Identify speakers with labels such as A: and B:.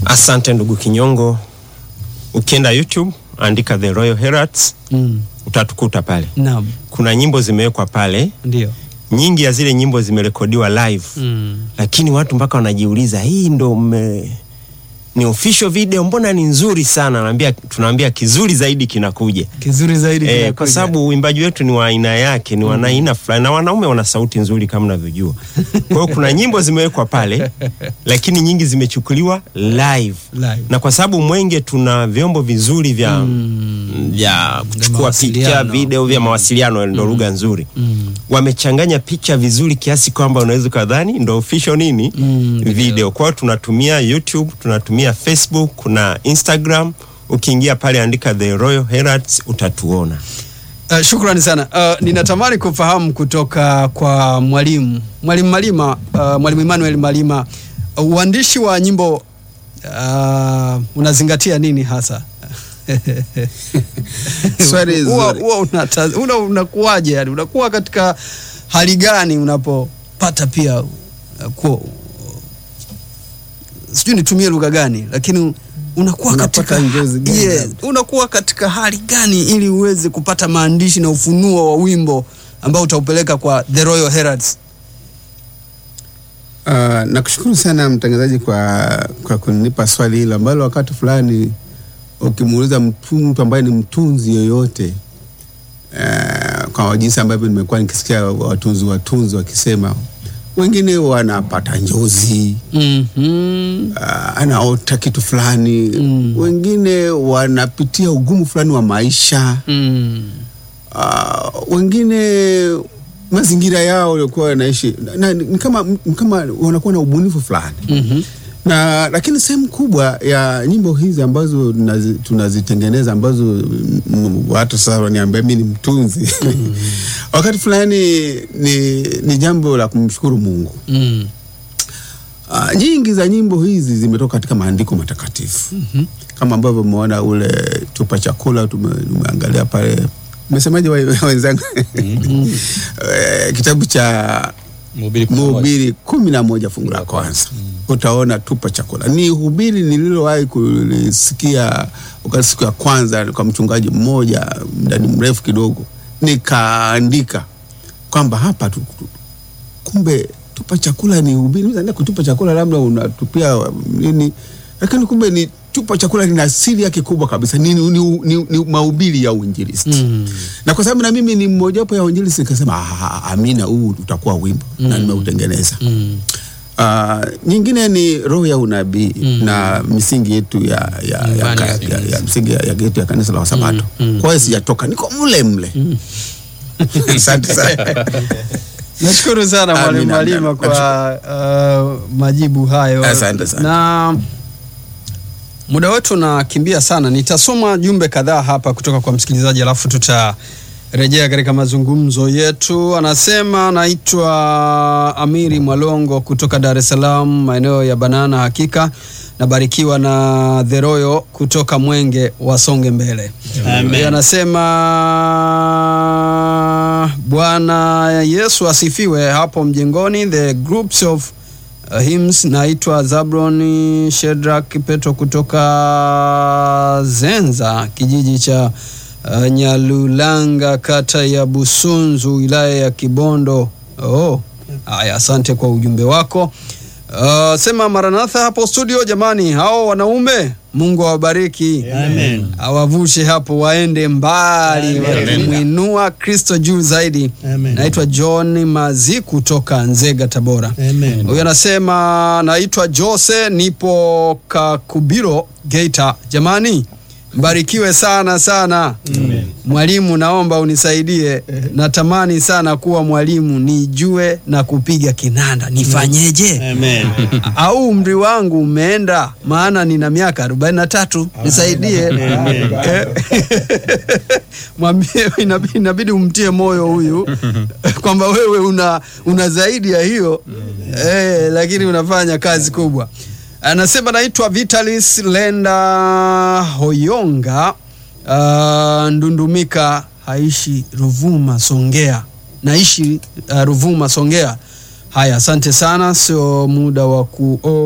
A: Asante ndugu Kinyongo. Ukienda YouTube andika The Royal Heralds
B: Mm.
A: utatukuta pale.
B: Naam,
A: Kuna nyimbo zimewekwa pale,
B: ndio.
A: nyingi ya zile nyimbo zimerekodiwa live
B: Mm.
A: lakini watu mpaka wanajiuliza hii ndo mme... ni official video, mbona ni nzuri sana? Naambia, tunaambia kizuri zaidi kinakuja.
B: Kizuri zaidi
A: E,
B: kinakuja.
A: kwa sababu uimbaji wetu ni wa aina yake, ni wa aina fulani, na wanaume wana sauti nzuri kama unavyojua. Kwa hiyo kuna nyimbo zimewekwa pale, lakini nyingi zimechukuliwa live,
B: Live.
A: na kwa sababu Mwenge tuna vyombo vizuri vya vya kuchukua
B: mawasiliano.
A: picha, video, vya mawasiliano, ndo lugha nzuri
B: Mm.
A: wamechanganya picha vizuri kiasi kwamba unaweza ukadhani ndo official nini
B: Mm,
A: video. Kwa hiyo tunatumia YouTube, tunatumia Facebook, kuna Instagram. Ukiingia pale andika The Royal Heralds utatuona.
B: Uh, shukrani sana. Uh, ninatamani kufahamu kutoka kwa mwalimu mwalimu Malima, uh, mwalimu Emmanuel Malima, uh, uandishi wa nyimbo uh, unazingatia nini hasa?
C: Swali
B: Huwa-
C: zuri.
B: huwa unata- una- unakuwaje yani, unakuwa katika hali gani unapopata pia uh, ku, sijui nitumie lugha gani, lakini unakuwa
C: Unapata
B: katika
C: njozi gani
B: yes,
C: labda?
B: unakuwa katika hali gani ili uweze kupata maandishi na ufunuo wa wimbo ambao utaupeleka kwa The Royal Heralds?
C: Uh, nakushukuru sana mtangazaji kwa, kwa kunipa swali hilo ambalo wakati fulani ukimuuliza mtu, mtu ambaye ni mtunzi yoyote uh, kwa jinsi ambavyo nimekuwa nikisikia watunzi watunzi wakisema wengine wanapata njozi
B: Mhm.
C: uh, anaota kitu fulani
B: Mm.
C: wengine wanapitia ugumu fulani wa maisha
B: Mm.
C: uh, wengine mazingira yao waliokuwa wanaishi na- na- ni kama, ni kama wanakuwa na ubunifu fulani
B: Mhm.
C: na lakini sehemu kubwa ya nyimbo hizi ambazo tunazi- tunazitengeneza ambazo mm, watu sasa waniambia mi ni mtunzi wakati fulani ni, ni jambo la kumshukuru Mungu.
B: Mm.
C: Uh, nyingi za nyimbo hizi zimetoka katika maandiko matakatifu kama ambavyo umeona ule tupa chakula tume- tumeangalia pale umesemaje wa- wenzangu Eh, kitabu cha Mhubiri kumi na moja fungu la kwanza utaona tupa chakula. Ni hubiri nililowahi kulisikia wakati siku ya kwanza kwa mchungaji mmoja mdani mrefu kidogo, nikaandika kwamba hapa tu, tu, kumbe tupa chakula ni hubiri. Mimi kutupa chakula labda unatupia nini, lakini kumbe ni tupa chakula lina asili yake kubwa kabisa, ni, ni, ni, ni, ni mahubiri ya uinjilisti
B: Mm.
C: na kwa sababu na mimi ni mmojawapo ya uinjilisti nikasema "Ah, amina, huu utakuwa wimbo na nimeutengeneza.
B: Mm.
C: Ah, nyingine ni roho ya unabii na misingi yetu ya, ya, ya,
B: Imani
C: ka-
B: ya
C: ya,
B: kanisa.
C: ya, msingi ya, ya yetu ya kanisa la Wasabato. Kwa hiyo sijatoka, niko mle mle. Asante sana.
B: Nashukuru sana
C: Amina,
B: mwalimu Malima
C: amina.
B: kwa uh, majibu hayo.
C: Asante sana.
B: Na muda wetu unakimbia sana, nitasoma jumbe kadhaa hapa kutoka kwa msikilizaji, alafu tutarejea katika mazungumzo yetu. Anasema naitwa Amiri Mwalongo kutoka Dar es Salaam, maeneo ya Banana. Hakika nabarikiwa na The Royal kutoka Mwenge, wasonge mbele. Yeye anasema Bwana Yesu asifiwe. Hapo mjengoni the groups of uh, hymns naitwa Zablon Shedrak Petro kutoka Zenza kijiji cha uh, Nyalulanga kata ya Busunzu wilaya ya Kibondo. Oh, haya, asante kwa ujumbe wako. Uh, sema Maranatha hapo studio. Jamani, hao wanaume Mungu awabariki,
D: Amen.
B: awavushe hapo waende mbali,
D: Amen.
B: wakimwinua Kristo juu zaidi.
D: Amen.
B: Naitwa John Mazi kutoka Nzega, Tabora.
D: Amen.
B: Huyu anasema naitwa Jose, nipo Kakubiro, Geita. Jamani, mbarikiwe sana sana. Mwalimu, naomba unisaidie, natamani sana kuwa mwalimu, nijue na kupiga kinanda, nifanyeje?
D: Amen.
B: au umri wangu umeenda, maana nina miaka 43, nisaidie. Eh, Mwambie, inabidi, inabidi umtie moyo huyu kwamba wewe una, una zaidi ya hiyo eh, lakini unafanya kazi kubwa. Anasema naitwa Vitalis Lenda Hoyonga uh, Ndundumika, haishi Ruvuma Songea, naishi uh, Ruvuma Songea. Haya, asante sana, sio muda wa ku